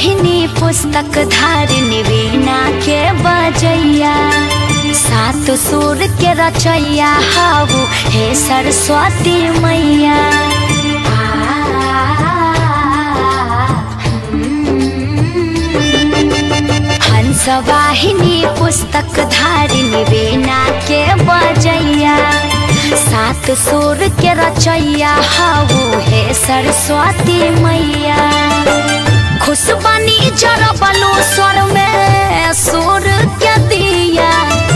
वाहिनी पुस्तक धारिणी वीणा के बजैया सात सुर के रचैया हाउ हे सरस्वती मैया हंस वाहिनी पुस्तक धारिणी वीणा के बजैया सात सुर के रचैया हाउ हे सरस्वती मैया खुशबनी जरबलो स्वर में सुर के दिया